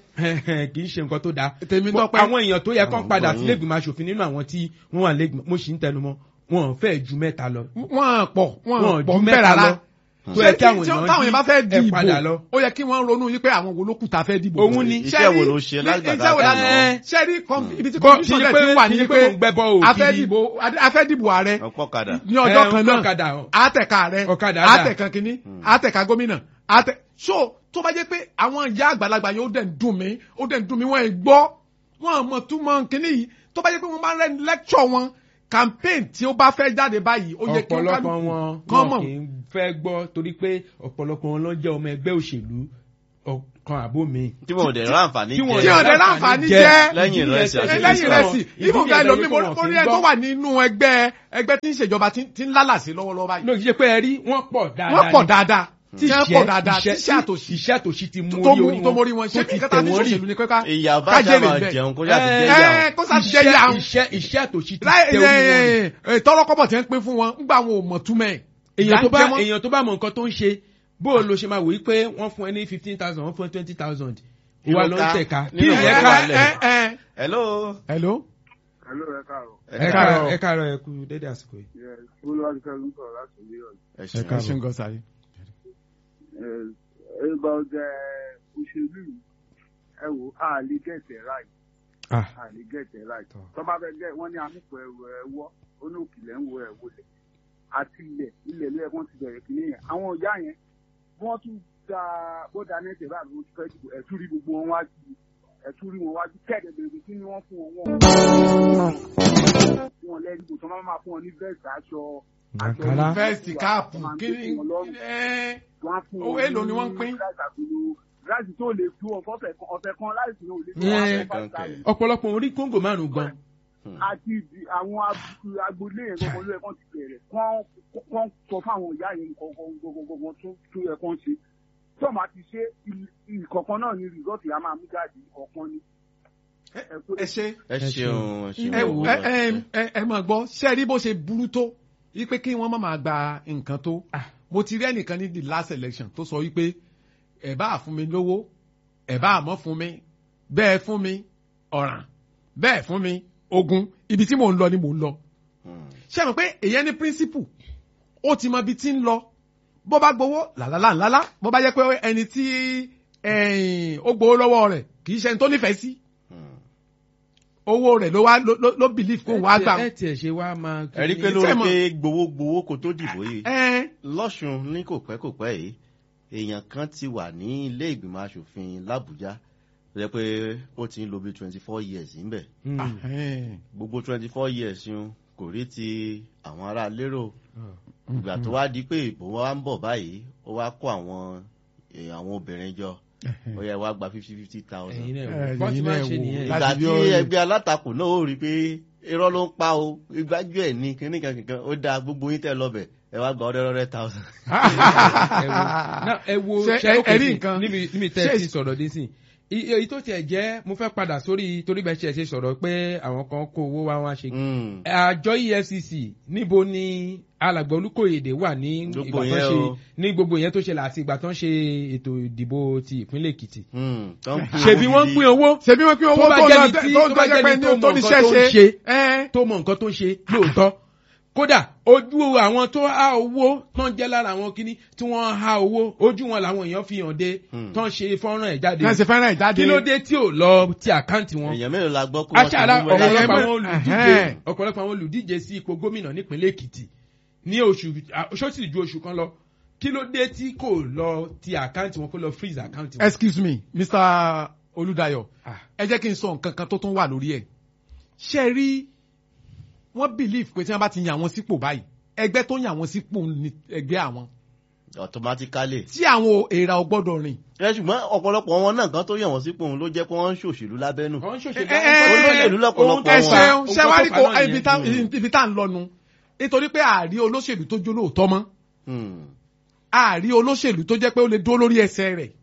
ẹ kì í ṣe nǹkan tó dáa tèmi Mo- tọ́pẹ́ àwọn èèyàn tó yẹ kán Àwọn padà gbọ́ sílé yín. ìgbìmọ̀ asòfin nínú àwọn tí wọ́n wà lẹ́gbìmọ̀ mo sì ń tẹnumọ́ wọn ò fẹ́ ju mẹ́ta lọ wọ́n pọ̀ wọn ò wọ́n pọ̀ ju ń bẹ̀ mẹ́ta rárá lọ tó yẹ kí àwọn Tí- tí- èèyàn táwọn yẹn bá fẹ́ di ẹ padà ìbò lọ. ó yẹ kí wọ́n ronú yí pé àwọn wo ló kù tá a fẹ́ dìbò Òun ni. Iṣẹ́ wo ló ṣe lágbàdá iṣẹ́ wo la kan? ṣe rí com- ibi tí Bọ́- confusion kì í rẹ̀ pé- ti wà kì í ní pé pé mò ń gbẹ́bọ́ o, a fẹ́ kiri. dìbò a fẹ́ dìbò ààrẹ ọ̀pọ̀ kadà. ní ọjọ́ Ẹ, kan ọ̀kadà. náà àtẹ̀ka rẹ̀ Ọ̀kadà dà. àtẹ̀kan kínní àtẹ̀ka gómìnà àtẹ̀ so tó bá jẹ́ pé àwọn ìyá àgbàlagbà yẹn ó dẹ̀ ń dùn mí ó dẹ̀ ń dùn mí wọ́n ì gbọ́ wọ́n mọ̀ tún mọ̀ kínní yìí tó bá jẹ́ pé wọ́n máa ń rẹ́ lecture wọn campaign tí ó bá fẹ́ jáde báyìí ó yẹ kí wọ́n ọ̀pọ̀lọpọ̀ kálukú wọn kán wọn mọ̀ kì í fẹ́ gbọ́ torí pé ọ̀pọ̀lọpọ̀ wọn ló jẹ́ ọmọ ẹgbẹ́ òṣèlú Ọ̀- kan àbó mi. tí wọn ò dẹ̀ ráǹfààní tí wọn tí jẹ ò dẹ̀ láǹfààní jẹ́ lẹ́yìn ìrẹsì àti lẹ́yìn rẹ̀ sì ìdí ibùdó nìyẹn ẹlòmíì lórí pé mo wọn rí kì í ẹ tó gbọ́. wà nínú ẹgbẹ́ ẹgbẹ́ tí ń ṣèjọba tí tí ń lálàsí lọ́wọ́lọ́wọ́ báyìí lóògì ṣe pé ẹ rí wọ́n pọ̀ dáadáa wọ́n pọ̀ ni. dáadáa tí wọ́n pọ̀ dáadáa tí iṣẹ́ iṣẹ́ àtòṣì iṣẹ́ àtòṣì ti mú tó orí mú orí tó wọn mórí wọn ṣé tó ti kẹta tẹ̀ ní wọ́n rí. ṣòṣèlú ni kọ́ká ìyá bá kájèrè sábà bẹ́ẹ̀. jẹun kó yàtọ̀ jẹ́ ẹ yà kó sá ti jẹ́ yà ń iṣẹ́ iṣẹ́ àtòṣì ti tẹ̀ orí wọn rí. tọ́lọ́kọ́bọ̀ tí wọ́n pín fún wọn ńgbà wọn ò mọ̀ túmẹ̀ èèyàn tó bá Ìyà ń jẹ wọ́n. èèyàn tó bá mọ nǹkan tó ń ṣe bó o lo ṣe máa wò yí pé wọ́n fún ẹ ní fifteen thousand wọ́n fún ẹ twenty thousand Kí ìwà ló ló ń ká tẹ̀ka kí nínú ìyẹn ọ̀rọ̀ ká wa lẹ̀? ẹ ẹ hello hello Hello, ẹ káàárọ̀. ẹ káàárọ̀ ẹ káàárọ̀ ẹ kú dédé àsìkò yìí. Yes, Olúwadúkẹ́ ló ń sọ̀rọ̀ láti ilé ọ̀dọ́. ẹ ẹ ṣeun ẹ káàbọ̀. ṣe ń gọ sáré. Ẹgbà ọjà òṣèlú yìí, ẹ wò á lè gẹ̀ẹ́tẹ̀ ráì. Ah. À lè gẹ̀ẹ́tẹ̀ ráì. Tọ́. Tọ́ba fẹ́ gẹ̀ wọ́n ní amúpọ̀ ẹrù ẹ̀wọ́, ó ní òkìlẹ̀ ń wo ẹ̀ wọlé. Àti ilẹ̀, ilẹ̀ ló yẹ kí wọ́n ti bẹ̀rẹ̀ kìíní yẹn. Àwọn ọ̀yá yẹn, wọ́n tún da bọ́dà nẹ́tẹ̀ báyìí ló ti fẹ́ dìbò. Ẹ̀tún rí gbogbo wọn wájú. Ẹ̀tún rí wọn wájú. Kẹ́ẹ̀dẹ̀ bèrè kí ni wọ́n fún wọn wọ́n. Fún wọn lẹ́yìn ìbò tí wọ́n máa fún wọn ní vẹ́ẹ̀sì aṣọ. aṣọ Àǹkárá. fẹ́ẹ̀sì káàpù Wọ́n máa ń kí gbé ni fún wọn lọ́rùn ẹ wọ́n á fún Owó wọn èlò ni wọ́n ń pín? láti tó lè fún ọ̀fọ̀ ọ̀fẹ́ kan ọ̀fẹ́ kan láìsí náà ò lè fún Yeah. ọ̀fẹ́ five thousand. ọ̀pọ̀lọpọ̀ orí kóńgò márùn-ún gan. àti ìdí- àwọn ab- agboolé yẹn gbogbo ló yẹ kán ti bẹ̀rẹ̀ kán kán sọ fáwọn ìyá yẹn kọ̀ọ̀kan gbogbogbò tó tó yẹ kán ṣe tí ọ̀ma ti ṣe ìkọ̀kan náà ni rìsọ́ọ̀tì á máa mú jáde ìkọ̀kan ni. ẹ ṣe ẹ ṣeun ẹ ẹ ṣeun ẹ ẹ ẹ ẹ máa gbọ́ ṣé ẹ rí bó ṣe burú tó wípé kí wọ́n má máa gba nǹkan tó mo ti rí ẹnìkan ní the last election tó sọ wípé ẹ bá fún mi lówó ẹ bá mọ́ fún mi bẹ́ẹ̀ fún mi ọ̀ràn bẹ́ẹ̀ fún mi ogun ibi tí mò ń lọ ni mò ń lọ ṣé ẹ mọ̀ pé èyàn ní principle ó ti mọ ibi tí ń lọ bó bá gbowó làlálà ńlálá bó bá jẹ́ pé ẹni tí ẹ̀yìn, ó gbowó lọ́wọ́ rẹ̀ kì í ṣe ẹni tó nífẹ̀ẹ́ sí owó rẹ̀ ló wá ló- ló ló believe kó wá gbà ẹ tiẹ̀ ṣe wá máa. ẹ rí pé Ṣé lórí mọ̀- pé gbowó gbowó kó tó dìbò yìí ẹ lọ́sùn ní kò pẹ́ kò pẹ́ yìí èèyàn kan ti wà ní ilé ìgbìmọ̀ asòfin làbújá tó jẹ́ pé ó ti ń lo bí twenty four years ńbẹ̀ Mm. ẹ gbogbo twenty four years yun kò rí ti àwọn ará lérò ìgbà tó wá di pé ìbò wa ń bọ̀ báyìí ó wá kó àwọn eh, àwọn obìnrin jọ ó yẹ wá gba fifty fifty thousand ẹ̀yin náà Ẹ, wò bọ́n ti ẹ̀yin máa náà ń ṣe wò. nìyẹn. Láti ìgbà bí tí ó rí. ẹgbẹ́ alátakò náà ó rí i pé irọ́ ló ń pa o ìgbájú ẹ̀ ní kíní kankan ó dáa gbogbo yín tẹ́ lọ́bẹ̀ ẹ wá gba ọ̀rẹ́ ọ̀rẹ́ thousand. ẹ wo náà ẹ wo Ṣé ṣe ẹ- ó ẹ rí kèsì nǹkan? níbi níbi tẹ́ ẹ Ṣé- ti sọ̀rọ̀ dé sí i èyí tó tiẹ̀ jẹ́ mo fẹ́ padà sórí torí bẹ́ẹ̀ ṣe ṣe sọ̀rọ̀ pé àwọn kan kó owó wá wá ṣe Mm. àjọ efcc níbo ni alàgbà olùkóyèdè wà ní Gbogbo ìgbà tó yẹn ṣe o. ní gbogbo yẹn tó ṣẹlẹ̀ àti ìgbà tó ń ṣe ètò ìdìbò ti ìpínlẹ̀ èkìtì Mm. Tó ń pín ṣebí owó wọ́n ń gidi. pín owó ṣebí wọn pín owó Tó bá tó jẹ́ lọ ni tí- tó tó bá jẹ́ jẹ́ pé ni ní tó mọ tó nǹkan níṣẹ́ tó ń ṣe ṣe. ẹ tó mọ nǹkan tó ń ṣe lóòótọ́ kódà ojú àwọn tó há owó tó ń jẹ́ lára àwọn kíní tí wọ́n há owó ojú wọn làwọn èèyàn fi hàn dé Hmm. tó ń ṣe fọ́nrán ẹ̀ jáde náà ṣe fẹ́ràn ìjáde kí ló dé tí ò lọ ti àkáǹtì wọn èèyàn mélòó la gbọ́ pé wọ́n ti aṣáára mú wẹ́lẹ́ ọ̀pọ̀lọpọ̀ ọ̀pọ̀lọpọ̀ ẹgbẹ́- àwọn olùdíje Ẹ̀hẹ́n. ọ̀pọ̀lọpọ̀ àwọn olùdíje sí ipò gómìnà nípínlẹ̀ èkìtì ní oṣù ṣọ́ọ̀ṣì ju oṣù kan lọ kí ló dé tí kò lọ ti àkáǹtì wọn kó lọ freeze àkáǹtì wọn. excuse me mr olùdayọ̀ Ah. ẹ jẹ́ kí n sọ nǹkan kan tó tún wà lórí ẹ̀ ṣe é rí wọ́n believe pé tí wọ́n bá ti yàn wọ́n sípò báyìí ẹgbẹ́ tó yàn wọ́n sípò ní ẹgbẹ́ àwọn automatically. tí àwọn èèrà ò gbọ́dọ̀ rìn ẹ ṣùgbọ́n ọ̀pọ̀lọpọ̀ wọn náà kan tó yàn wọ́n sípò òun ló jẹ́ pé wọ́n ń ṣòṣèlú lábẹ́nù. wọ́n ń ṣòṣèlú Ẹ- ẹ- olóṣèlú lọ́pọ̀lọpọ̀ ẹ wọn. ṣeun Ohun ṣe tó wá rí fà kó náà ibi tá nìyẹn. ibi tá ń lọnu nítorí pé àárí olóṣèlú tó jó lóòótọ́ mọ́ Mm. àárí olóṣèlú tó jẹ́ pé ó lè dúró lórí ẹsẹ̀ rẹ̀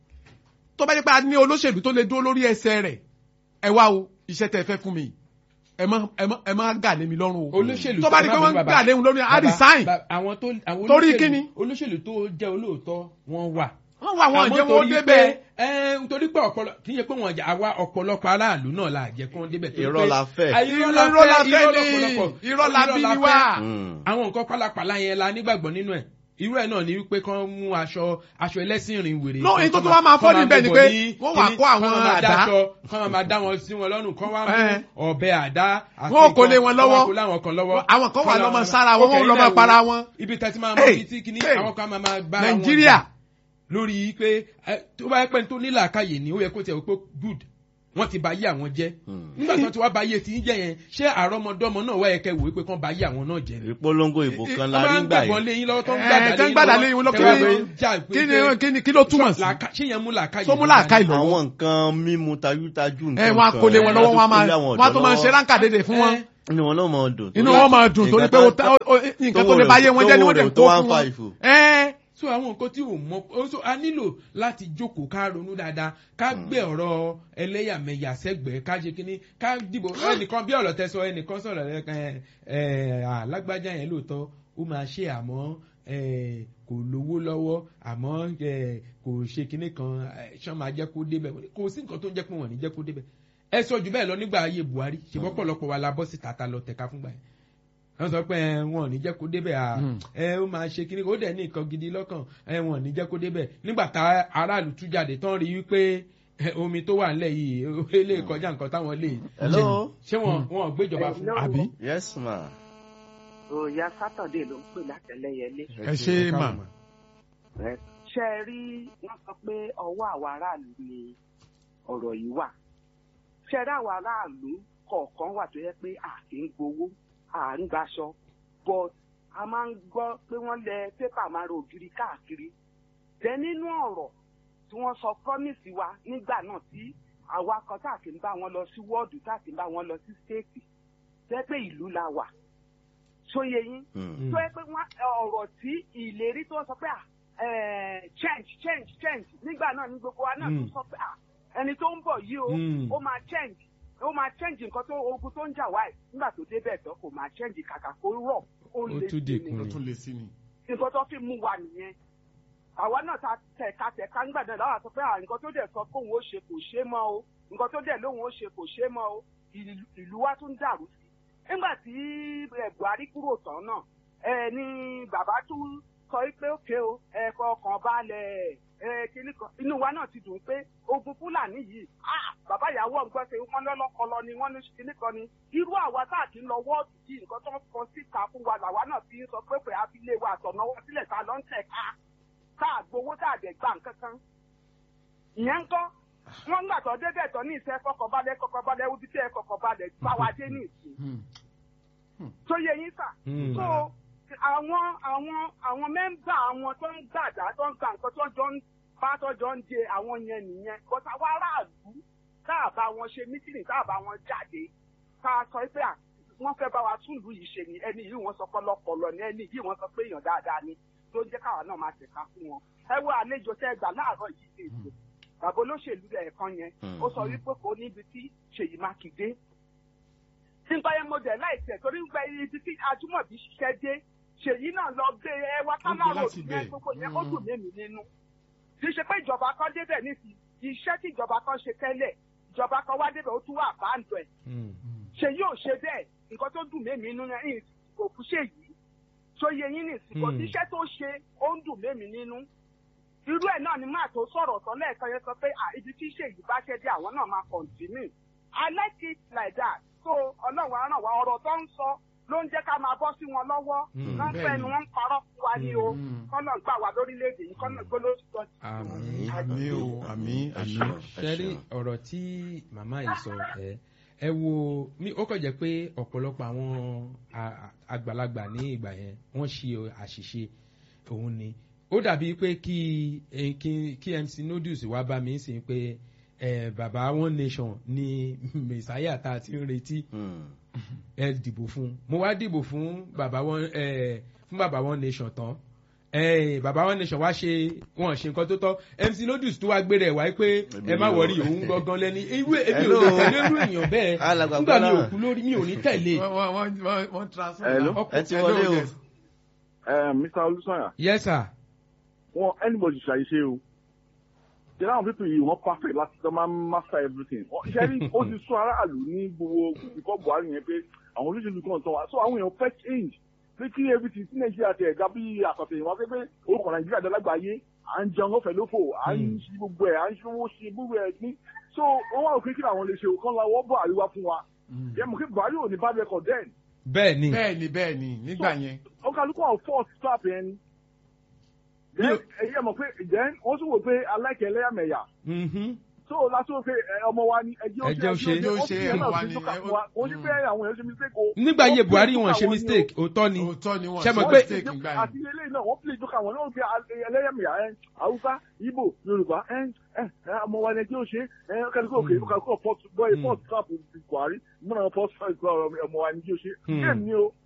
tó bá jẹ́ pé a ní olóṣèlú tó lè dúró lórí ẹsẹ̀ rẹ̀ ẹ wá o iṣẹ́ tẹ́ ẹ fẹ́ fún mi ẹ má ẹ má ẹ má gà lé mi lọ́rùn o olóṣèlú tó bá di pé wọ́n ń gà lé mi lọ́rùn á resign Bàbá, àwọn tó àwọn Torí olóṣèlú- kíni? olóṣèlú tó jẹ́ olóòótọ́ wọ́n wà. wọ́n wá àwọn Àmọ́ ìjẹ́ wọn ó torí débẹ̀ pé, ẹ, nítorí pé ọ̀pọ̀lọ kì í ṣe pé wọ́n jà àwa ọ̀pọ̀lọpọ̀ aráàlú náà la jẹ́ kí wọ́n débẹ̀. torí Irọ́ pé- la fẹ́. Ah, irọ́ la fẹ́ ni lọ́pọ̀lọpọ̀. irọ́ la bí ni fẹ́. wá. Mm. àwọn nǹkan pálapàla yẹn la nígbàgbọ́ nínú ẹ̀ irú ẹ̀ náà ni wípé kán mú aṣọ aṣọ ẹlẹ́sìn rìn wèrè. No, kan èyí tó kán tún wá máa fọ́ kán níbẹ̀ ni gbogbo pé ní wọ́n wá kíní, kó àwọn kán máa àdá. dáṣọ, kán máa dá wọn sí wọn lọ́rùn kán wá Eh. mú ọ̀bẹ àdá. àti Wọ́n kò lé nǹkan, wọn kán lọ́wọ́. wá kó láwọn kan lọ́wọ́. Àwọn kan wà Kán lọ́mọ máa- sára wọn, Ok, wọ́n lọ́mọ ilé wo? para wọn. ibi tẹ́tí máa mọ Hey, ibi tí kíní hey. àwọn kan máa máa bá wọn Nàìjíríà. jà lórí pé ẹ, tó bá yẹ pé tó ní làákàyè ni ó yẹ kó tiẹ̀ wípé good wọ́n ti ba yé àwọn jẹ́ Hmm. nígbà tó ti wá ba yé ti ń jẹ́ yẹn ṣé àrọ́mọdọ́mọ náà wáyé kẹ́ wòó pé kán ba yé àwọn náà jẹ́ ni. ìpolongo ìbò kan la wọ́n rí máa ń gbà gbàgbọ́n yìí lé yín lọ́wọ́ tó ń Ẹ, gbàdá tẹ́ ń gbàdá lé yín lọ́wọ́, tẹ́ wá kí ni- fẹ́ jà pé kí ni kí ni kí ló túmọ̀ sí. làákà- ṣé yẹn mú làákàyè Tó mú wá làákàyè ni? lọ. àwọn nǹkan mímu tajútajú ẹ nǹkan wọn a kò lé wọn lọ́wọ́ wọn a máa tó kó lé àwọn wọn a tó ọ̀dọ́ máa ṣe lọ́wọ́. ránkà dédé fún wọn inú wọn náà máa dùn. inú wọn máa dùn torí pé ó ta- ó- ó- nǹkan tó lè bá yé wọn jẹ́ ni wọ́n dẹ̀ ń kó fún wọn. ẹ so àwọn nǹkan tí ò mọ ó so a nílò láti jókòó ká ronú dáadáa ká gbé ọ̀rọ̀ ẹlẹ́yàmẹ̀yà sẹ́gbẹ̀ẹ́ ká ṣe kínní ká dìbò ẹnìkan bí ọ̀rọ̀ tẹ́sọ ẹnìkan sọ̀rọ̀ ẹ ẹ ẹ alágbájá yẹn lóòótọ́ ó máa ṣe àmọ́ ẹ kò lówó lọ́wọ́ àmọ́ ẹ kò ṣe kínní kan ẹ, ṣán máa jẹ́ kó débẹ̀ kò sí nǹkan tó ń jẹ́ pé wọ́n ní jẹ́ kó débẹ̀ ẹ sọ jù bẹ́ẹ̀ lọ nígbà ayé Buhari ṣùgbọ́n pọ̀lọpọ̀ wa la bọ́ sí tata lọ tẹ̀ka fúngbà yẹn wọ́n sọ pé ẹ, wọn ò ní jẹ́ kó débẹ̀ à Hmm. ẹ ó máa ṣe kíní ó dẹ̀ ní nǹkan gidi lọ́kàn ẹ wọn ò ní jẹ́ kó débẹ̀ nígbà tá aráàlú tú jáde tán rí wípé ẹ, omi tó wà nílẹ̀ yìí ó lè kọjá nǹkan táwọn lè Hello? ṣé wọn wọn ò gbéjọba fún Hello? àbí yes ma. òòyà sátọ̀dé ló ń pè látẹ̀lẹ́yẹlé ẹ ṣe mà ṣe é rí wọ́n sọ pé ọwọ́ àwa aráàlú ni ọ̀rọ̀ yìí wà ṣe é rí àwa aráàlú kọ̀ọ̀kan wà tó yẹ pé à kì í gbowó à ń gbaṣọ but a máa ń gbọ́ pé wọ́n lẹ pépà máa ro ògiri káàkiri jẹ́ nínú ọ̀rọ̀ tí wọ́n sọ promise wa nígbà náà tí àwa kan tá à kì í bá wọn lọ sí wọ́ọ̀dù tá à kì í bá wọn lọ sí stéètì jẹ́ pé ìlú la wà ṣóye yín Hmm. tó yẹ pé wọn ọ̀rọ̀ tí ìlérí tó sọ pé à eh, change change change nígbà náà ní gbogbo wa náà tó Mm. sọ pé à ẹni tó ń bọ̀ yìí o Mm. ó máa change ó máa change nǹkan tó ogun tó ń jà wáyé nígbà tó débẹ̀ tán kò máa change kàkà kó rọ̀ ó Ó lè tún sí dínkù ni ló tún lè sí ni. nǹkan tó fi mú wa nìyẹn àwa náà ta tẹ̀ka tẹ̀ka nígbà náà láwọn sọ pé à nǹkan tó dẹ̀ sọ pé òun ó ṣe kò ṣe mọ́ o nǹkan tó dẹ̀ lóun ó ṣe kò ṣe mọ́ o ìlú- ìlú wa tún dàrú sí i nígbà tí ẹ, Buhari kúrò tán náà ẹ ní bàbá tún sọ pé òkè o ẹ kọkàn balẹ̀ ẹ kíní kan inú wa náà ti dùn pé ogun Fúlàní yìí ah bàbá ìyàwó ọgbọ́n ṣe wọ́n lọ́lọ́kọlọ ni wọ́n ní kíní kan ni irú àwa tá à kí ń lọ wọ́ọ̀dù yìí nǹkan tó ń kọ síta fún wa làwa náà fi ń sọ pé pé abilé wa àtọ̀nàwọ́ sílẹ̀ ta ló ń tẹ̀ ká tá à gbowó tá à dẹ̀ gbà nǹkan kan ìyẹn ń kọ́ wọ́n gbà tó débẹ̀ tán ní ìṣe kọkànbalẹ̀ kọkànbalẹ̀ ibi tí ẹ kọkànbalẹ̀ bá wa dé ní ìsìn Hmm. tó yẹ yín sà Hmm. so àwọn àwọn àwọn mẹ́mbà àwọn tó ń gbàdá tó ń gbà nǹkan tó jọ ń bá tó jọ ń de àwọn yẹn nìyẹn bọ́tà wá aráàlú tá a bá wọn ṣe mítìnì tá a bá wọn jáde ká a sọ pé à, wọ́n fẹ́ bá wa tún ìlú yìí ṣe ni ẹni yìí wọ́n sọ pọlọpọlọ ni ẹni yìí wọ́n sọ pé èèyàn dáadáa ni tó ń jẹ́ káwa náà máa tẹ̀ka fún wọn ẹ wo àlejò tẹ́ gbà láàárọ̀ yìí ní ètò bàbá olóṣèlú ẹ̀ẹ̀kan yẹn ó sọ wípé kò níbi tí Ṣèyí Mákindé nípa yẹn mo dẹ̀ láìsẹ̀ torí nípa ibi tí Ajúmọ̀bí ṣiṣẹ́ dé Ṣèyí náà lọ gbé ẹwà kálárò láti yẹn bẹ̀. gbogbo yẹn ó dùn mẹ́mi nínú kì í ṣe pé ìjọba kan débẹ̀ nísì iṣẹ́ tí ìjọba kan ṣe tẹ́lẹ̀ ìjọba kan wá débẹ̀ ó tún wà báńdọ̀ ẹ̀ Hmm. Ṣèyí ò ṣe bẹ́ẹ̀ nǹkan tó dùn mẹ́mi nínú yẹn kò fún Ṣèyí tó yẹ yín nìsí kò Hmm. sí iṣẹ́ tó ṣe ó ń dùn mẹ́mi nínú irú ẹ̀ náà ni máa tó sọ̀rọ̀ tán lẹ́ẹ̀kan yẹn sọ pé à ibi tí Ṣèyí bá ṣẹ́ dé àwọn náà máa continue I like it like that so ọlọ́run á ràn wá ọ̀rọ̀ tó ń sọ ló ń jẹ́ ká máa bọ́ sí wọn lọ́wọ́ Hmm. wọ́n bẹ́ẹ̀ fẹ́ ni. ni wọ́n ń parọ́ fún wa ní o Hmm. kọ́nà gbà wá lórílẹ̀‐èdè yìí kọ́nà gbólóṣùtọ́ Àmín. àmì o àmì ẹ àmì. ṣeun, ẹ ṣẹ́rí ṣeun. ọ̀rọ̀ tí màmá yìí sọ ẹ ẹ wo mi ó kàn jẹ́ pé ọ̀pọ̀lọpọ̀ àwọn a- a- àgbàlagbà ní ìgbà yẹn wọ́n ṣe àṣìṣe òun ni ó dàbí pé kí eh, kí kí MC Noodles wá bá mi sìn pé eh, bàbá one nation ni mẹ̀sáyà tá a ti ń retí Hmm. ẹ dìbò fún mo wá dìbò fún bàbá one ẹ fún bàbá one nation tán ẹ bàbá one nation wá ṣe wọn ṣe nǹkan tó tọ́ MC Noodles tó wá gbé rẹ̀ wáyé pé ẹ má wọrí òun gangan lẹ́ni irú èmi ò lè tẹ̀lé irú èèyàn bẹ́ẹ̀ Alàgbà nígbà mi ò Gbọ́lá. kú lórí mi ò ní tẹ̀lé wọ́n wọ́n wọ́n wọ́n transfer. Hello? Ọkọ̀- ẹ ti Hello, wọlé o. yes. Eh, Mr. Olùsọ̀yà yes sir wọn anybody ṣàyẹ̀ṣe o ṣe láwọn pípọ̀ yìí wọ́n perfect láti tọ́ máa master everything Wọ́n- ṣe rí ó ti sún aráàlú ní gbogbo ìkọ́ Buhari yẹn pé àwọn olóṣèlú kan tán wá so àwọn èèyàn fẹ́ change pé kí everything tí Nàìjíríà ti ẹ̀ga bí àkọsẹ̀ ìwọ̀n pé pé orúkọ Nàìjíríà dálágbàáyé à ń jẹun ọ̀fẹ́ lófò à ń Hmm. ṣe gbogbo ẹ̀ à ń ṣe owó ṣe gbogbo ẹ̀ ní so wọ́n wá òkè kí làwọn lè ṣe òkan lọ́wọ́ Buhari wá fún wa Hmm. yẹ mọ̀ kí Buhari ò ní bad record then bẹ́ẹ̀ ni bẹ́ẹ̀ ni bẹ́ẹ̀ ni nígbà yẹn. ọkàlùkọ àwọn force stop yẹn ni. Mi ò- then ẹyẹ mọ̀ pé then wọ́n tún wò pé aláìkẹ́ ẹlẹ́yàmẹ̀yà Mhm. so lásán pé ọmọ wa ni ẹjẹ Ẹjẹ́ ó ṣe, ẹjẹ́ ó ṣe, ẹmọ wa ni, ẹ- ó ní pé àwọn èèyàn ṣe mistake o. nígbà yẹ Wọ́n buhari play wọn ṣe jókà mistake òótọ́ ni òótọ́ ni wọ́n Ṣé mo ṣe pé- mistake nígbà yẹn. àti ilé náà wọ́n play jókà wọn náà gbé ẹlẹ́yàmẹ̀yà ẹ haúsá ibo yorùbá ẹ ẹ ẹ, ọmọ wa ni ẹjẹ ó ṣe ẹ kálukú òkè kálukú port boy Mm. port trap buhari múnà port trap ọmọ wa ni ẹjẹ ó ṣe Mm. bẹ́ẹ̀ ni o.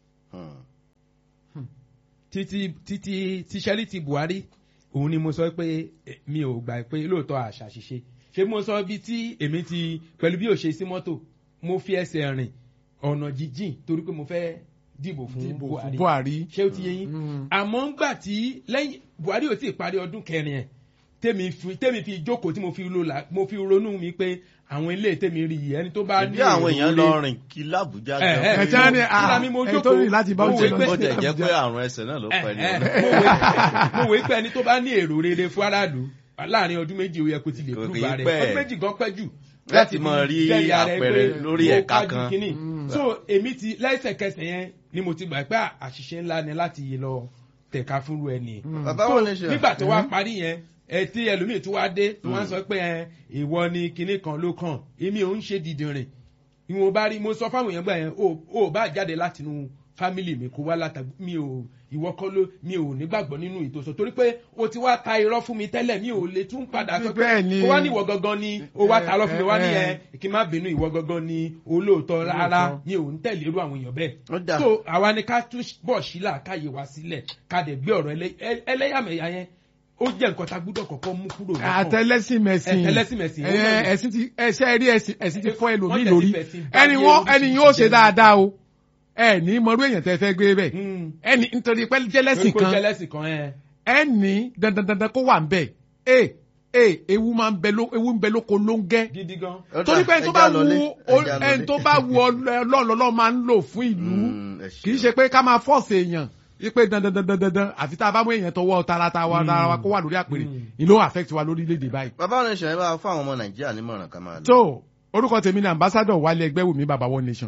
títí títí tíṣẹ́lí ti buhari òun ni mo sọ pé eh, mi ò gbà pé lóòótọ́ àṣà ṣiṣe ṣé mo sọ bí tí èmi ti pẹ̀lú bí ò ṣe sí mọ́tò mo fi ẹsẹ̀ rìn ọ̀nà jíjìn torí pé mo fẹ́ dìbò fún dìbò fún buhari buhari. ṣé ó ti yé yín Mm. àmọ́ ńgbà tí lẹ́yìn buhari ò tí ì parí ọdún kẹrin ẹ̀ tèmi fi tèmi fi jókòó tí mo fi ro la mo fi ronú mi pé àwọn ilé tèmi rí yìí ẹni tó bá bí àwọn èèyàn èrò lọ rere- rìn kí lábújá Eh, eh, ẹ tí wọ́n ní Kí la mi mo ah, ẹ tó jókòó? rìn láti bá Mo òjò wí pé- bó tẹ̀ jẹ́ pé àrùn ẹsẹ̀ náà ló Eh, pẹ̀lú eh, mo wé- mo wé pé ẹni tó bá ní èrò rere fún aráàlú láàrin ọdún méjì ó yẹ kó ti lè Kò kú kì í bá rẹ pẹ́. ọdún méjì gan pẹ́ jù Láti mọ rí jẹ́rìí ara ẹ àpẹẹrẹ pé lórí mo ẹ̀ka kájú kan. kínní. so èmi ti lẹ́sẹ̀kẹsẹ̀ yẹn ni mo ti gbà pé àṣìṣe ńlá ni láti lọ tẹ̀ka fúnru ẹni bàbá wọn lè ṣe nígbà tó wá parí yẹn ẹ tí ẹlòmíì tó wá dé tó wá sọ pé ẹ ìwọ ni kinní kan ló kàn èmi ò ń ṣe dìdìrìn ìwọ̀n bá rí mo sọ fáwọn èèyàn gbà yẹn o ò bá jáde látinú fámìlì mi kó wá látàgbé mi ò ìwọ kọ́ ló mi ò nígbàgbọ́ nínú ìtòsọ torí pé o ti wá ta irọ́ fún mi tẹ́lẹ̀ mi ò lè tún padà sọ pé Bẹ́ẹ̀ ni. kó wá ní ìwọ gangan ni o wá ta irọ́ fún mi wá ní Eh, ẹ kí n má bínú ìwọ gangan ni olóòótọ́ rárá Olóòótọ́. mi ò ń tẹ̀lé irú àwọn èèyàn bẹ́ẹ̀ ó dà so àwa ni ká tún bọ̀ sílà káyè wá sílẹ̀ ká dẹ̀ gbé ọ̀rọ̀ ẹlẹ́- ẹ- ẹlẹ́yàmẹ̀yà yẹn ó jẹ́ nǹkan tá a gbúdọ̀ kọ́kọ́ mú kúrò lọ́kàn. àtẹlẹsìn mẹsìn Àtẹlẹsìn mẹ̀sìn, ó ẹ náà ni. ẹsìn ti ẹsẹ rí ẹsìn ẹsìn ti fọ ẹlòmíì Wọ́n tẹ̀ lórí sí fẹ̀sìn bá ẹni yé wọn oríṣiríṣi ẹni yóò ṣe jẹ́. dáadáa o ẹ ní mọrú èèyàn tẹ fẹ gbé bẹ Mm. ẹni nítorí pé jẹlẹsìn Torí pé kan jẹ́lẹ́sìn kan ẹ̀. ẹni dandandandan kó wà ń bẹ ẹ ẹ ewu máa ń bẹ ló ewu ń bẹ lóko ló ń gẹ gidi gan. Ó dà, torí pé ẹni tó ẹja bá lọlé, wu ẹja ẹni lọlé. tó bá wu ọlọ́ọ̀lọ́lọ́ máa ń lò fún ìlú Mm, ẹ kì í ṣeun. ṣe pé ká máa fọ́ọ̀sì èèyàn wípé dandandandandan àfi tá a bá mú èèyàn tọwọ́ tara wa tara wa kó wà lórí àpèrè ìlú affect wa lórílẹ̀‐èdè báyìí. bàbá wọn lè ṣe ẹ bá fún àwọn ọmọ nàìjíríà nímọ̀ràn ká máa lọ. tó orúkọ tèmi ní ambassadọ wálé ẹgbẹ́ wùmí bàbá one nation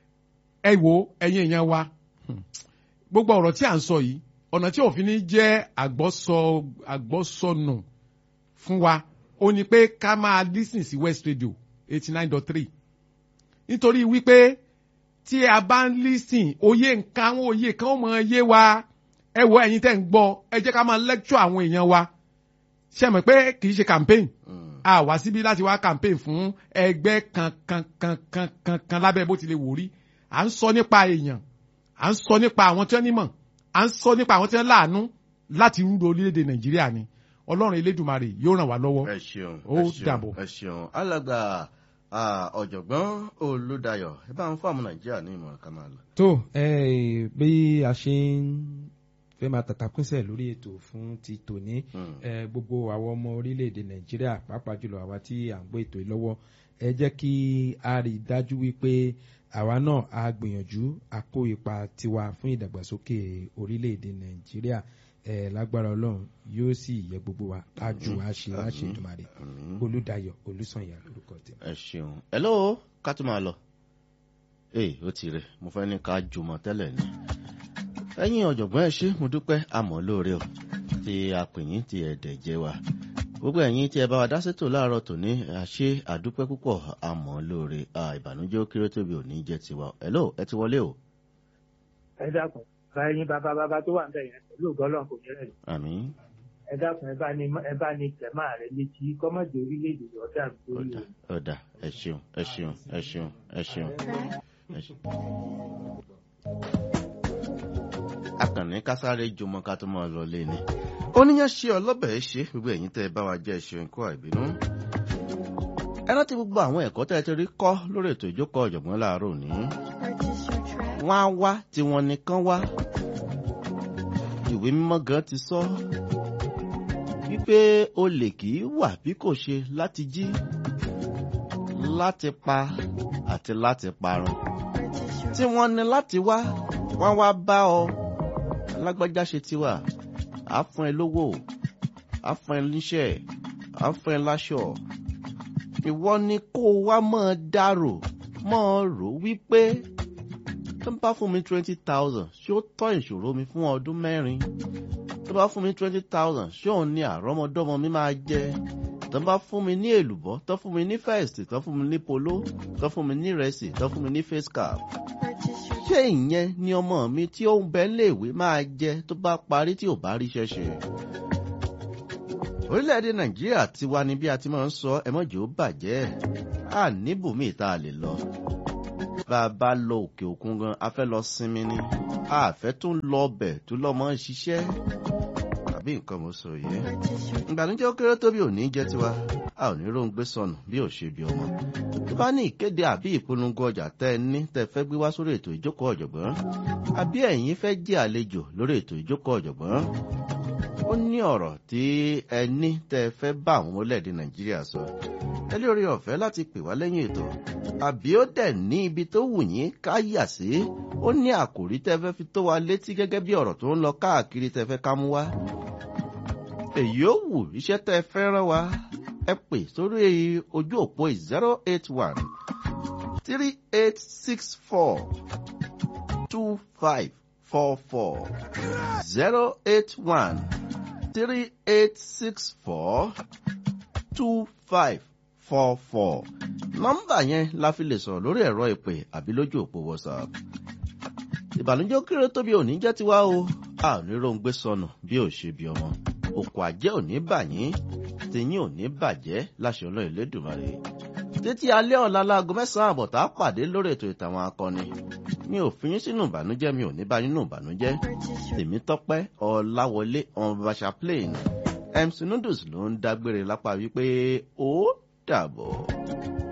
ẹ wo ẹ̀yin èèyàn wa hmm, gbogbo ọ̀rọ̀ tí à ń sọ yìí ọ̀nà tí òfin ní jẹ́ àgbọ́sọ àgbọ́sọnù fún wa ó ní pé ká máa lísìn sí west radio eighty nine dot three nítorí wípé tí a bá ń lísìn òye nǹkan àwọn òye kan ó mọ yé wa ẹ wo ẹ̀yin tẹ́ ń gbọ́ ẹ jẹ́ ká máa lecture àwọn èèyàn wa ṣe mọ̀ pé kì í ṣe campaign Mm. a wá síbí láti wá campaign fún ẹgbẹ́ kan kan kan kan kan kan lábẹ́ bó tilẹ̀ wò rí à ń sọ nípa èèyàn à ń sọ nípa àwọn tí wọ́n nímọ̀ à ń sọ nípa àwọn tí wọ́n láàánú láti rúdo orílẹ̀-èdè nàìjíríà ni ọlọ́run elédùmarè yóò ràn wá lọ́wọ́ ẹ ṣeun Ó ẹ ṣeun, dàbọ̀. ẹ ṣeun alàgbà ah, ọ̀jọ̀gbọ́n olùdayọ̀ ẹ bá ń fún àwọn nàìjíríà ní ìmọ̀ràn ká máa lọ. tó ẹ bí a ṣe ń fẹ́ máa tàtàkùnsẹ̀ lórí ètò fún ti tòní Mm. ẹ gbogbo àwọn ọmọ orílẹ̀-èdè nàìjíríà pàápàá jùlọ àwa tí à ń gbọ́ ètò yìí lọ́wọ́ ẹ jẹ́ kí a rí i dájú wípé àwa náà a gbìyànjú a kó ipa tiwa fún ìdàgbàsókè orílẹ̀-èdè nàìjíríà ẹ lágbára ọlọ́run yóò sì yẹ gbogbo wa a jù a ṣe a ṣe ìdùmarè Àmín. olùdayọ̀ olùsànyà lórúkọ tèmi. ẹ ṣeun hello ká tó máa lọ ee ó ti rẹ mo fẹ́ ní ká jùmọ̀ tẹ́lẹ̀ ni ẹ̀yin ọ̀jọ̀gbọ́n ẹ ṣé mo dúpẹ́ àmọ́ lóore o tí a pè yín ti ẹ̀dẹ̀ jẹ́ wa gbogbo ẹ̀yin tí ẹ bá wa dá sétò láàárọ̀ tòní àṣé àdúpẹ́ púpọ̀ àmọ́ lóore à, ìbànújẹ́ ó kéré tóbi òní jẹ́ tiwa hello ẹ ti wọlé o ẹ dákun bá ẹyin bàbá bàbá tó wà ń bẹ yẹn pẹ̀lú ògbọ́lọ́n kò ní rẹ̀ àmín ẹ dákun ẹ bá ní ẹ bá ní tẹ̀má rẹ létí kọ́mọ̀dé orílẹ̀-èdè ọ̀dà lórí ọ̀dà o. ọ̀dà ẹ ṣeun ẹ ṣeun ẹ ṣeun ẹ ṣeun ẹ ṣeun. akànnì kásáré jọmọ ká tó máa lọ lé ni oníyàn ṣe ọlọ́bẹ̀ ṣe gbogbo ẹ̀yin tẹ́ ẹ bá wa jẹ́ ṣe nǹkó àìbínú. ẹ rántí gbogbo àwọn ẹ̀kọ́ tẹ́ ẹ ti rí kọ́ lórí ètò ìjókòó ọ̀jọ̀gbọ́n láàárọ̀ òní. wọ́n á wá tí wọ́n nìkan wá. ìwé mímọ́ gan ti sọ wípé olè kì í wà bí kò ṣe láti jí láti pa àti láti parun tí wọ́n ní láti wá wọ́n wá bá ọ alágbájá ṣe tiwa á fún ẹ lówó á fún ẹ níṣẹ́ á fún ẹ láṣọ ìwọ ni kó o wá mọ́ ọ dárò mọ́ ọ rò wípé tó bá fún mi twenty thousand ṣé ó tọ́ ìṣòro mi fún ọdún mẹ́rin tó bá fún mi twenty thousand ṣé òun ni àrọ́mọdọ́mọ mi máa jẹ tó bá fún mi ní èlùbọ́ tó fún mi ní first tó fún mi ní polo tó fún mi ní rẹsì tó fún mi ní face cap ṣé ìyẹn ni ọmọ mi tí ó ń bẹ léèwé máa jẹ tó bá parí tí ò bá ríṣẹ́ ṣe orílẹ̀-èdè nàìjíríà ti wá ní bí a ti máa ń sọ ẹmọ́jì ó bàjẹ́ à níbùmí tá a lè lọ bá a bá lọ òkè òkun gan a fẹ́ lọ sinmi ni a fẹ́ tún lọ ọbẹ̀ tó lọ́ mọ́ ṣiṣẹ́ tàbí nǹkan mo sọ yìí ìgbàlódé ó kéré tó bí òní jẹ́ tiwa a ò ní róńgbé sọnù bí ò ṣe bí ọmọ tó bá ní ìkéde àbí ìpolongo ọjà tẹ́ ẹ ní tẹ́ fẹ́ gbé wá sórí ètò ìjókòó ọ̀jọ̀gbọ́n àbí ẹ̀yin fẹ́ jẹ́ àlejò lórí ètò ìjókòó ọ̀jọ̀gbọ́n ó ní ọ̀rọ̀ tí ẹ ní tẹ́ fẹ́ bá àwọn orílẹ̀-èdè nàìjíríà sọ ẹ lé orí ọ̀fẹ́ láti pè wá lẹ́yìn ètò àbí ó dẹ̀ ní ibi tó wù yín ká yà sí ó ní àkòrí tẹ́ fẹ́ fi tó wa létí gẹ́gẹ́ bí ọ̀rọ̀ tó ń lọ káàkiri tẹ́ fẹ́ ká mú wá èyí ó wù iṣẹ́ tẹ́ fẹ́ rán wa ẹ pè sórí ojú òpó zero eight one three eight six four two five four four zero eight one three eight six four two five four four nọ́mbà yẹn la fi lè sọ̀rọ̀ lórí ẹ̀rọ ìpè àbí lójú òpó whatsapp ìbànújẹ́ kéré tóbi òní jẹ́ tiwa o a ò ní róńgbé sọnù bí ò ṣe bí ọmọ òkò àjẹ́ òní bà yín tìyín òní bàjẹ́ láṣẹ ọlọ́run Elédùmarè títí alẹ́ ọ̀la láago mẹ́sàn-án àbọ̀ tá a pàdé lórí ètò ìtàwọn akọni mi ò fi yín sínú ìbànújẹ́ mi ò ní bá yín nínú ìbànújẹ́ tèmi tọ́pẹ́ ọ̀làwọlé ọ̀nbàṣà plain mc noodles ló ń dágbére lápá wípé ó dàbọ̀.